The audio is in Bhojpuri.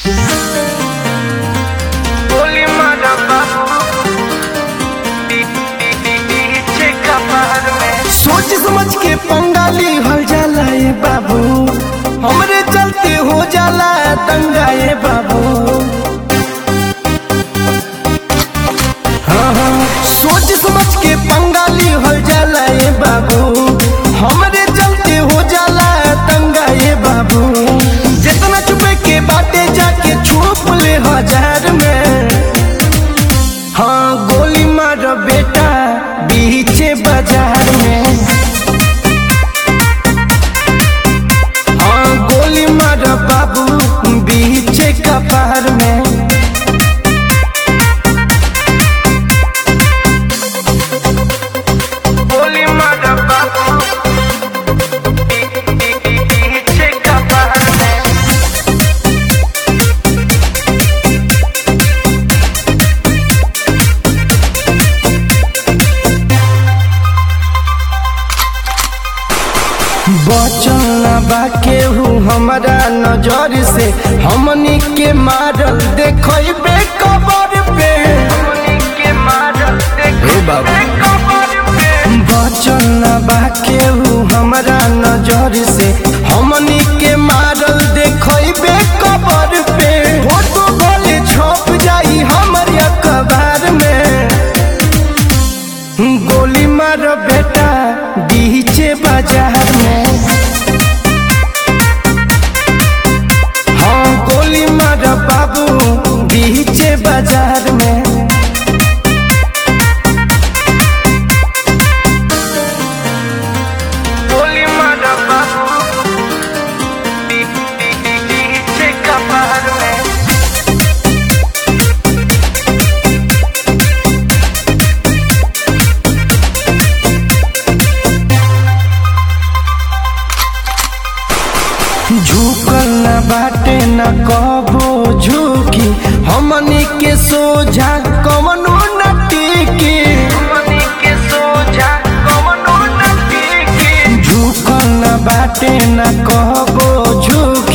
गोली मारा बाबू पीछे कपार में सोच समझ के पंगाली हल जाला ये बाबू हमरे चलते हो जाला दंगा ये बाबू हाँ हाँ सोच समझ के पंगाली हल जाला ये बाबू हमरे चलते हो जाला दंगा ये बाबू जितना चुपे के बाटे जाके छुप ले हजार में हाँ गोली मार बेटा बीचे बाजार में हाँ गोली मार बाबू बीचे कपार में गोली मारा बाबू पीछे कपार में बचल ना बा केहू हमारा नजर से हमनी के मारल देखबे कबर पे गोली के मारल हे बाबू। कपार पे बचल ना बा केहू हमारा नजर से हमनी के मारल देखबे कबर पे फोटो भले छप जाई हमर अखबार में गोली मार बेटा बीचे बाजार में हाँ गोली मार बाबू बीचे बाजार में गोली मारा बाबू पीछे कपार में झुकल न बाटे न कबो झुकी हमनी के सोझा कवनो न टिकी गोली के सोझा कवनो न टिके झुकल न बाटे न कबो झुकी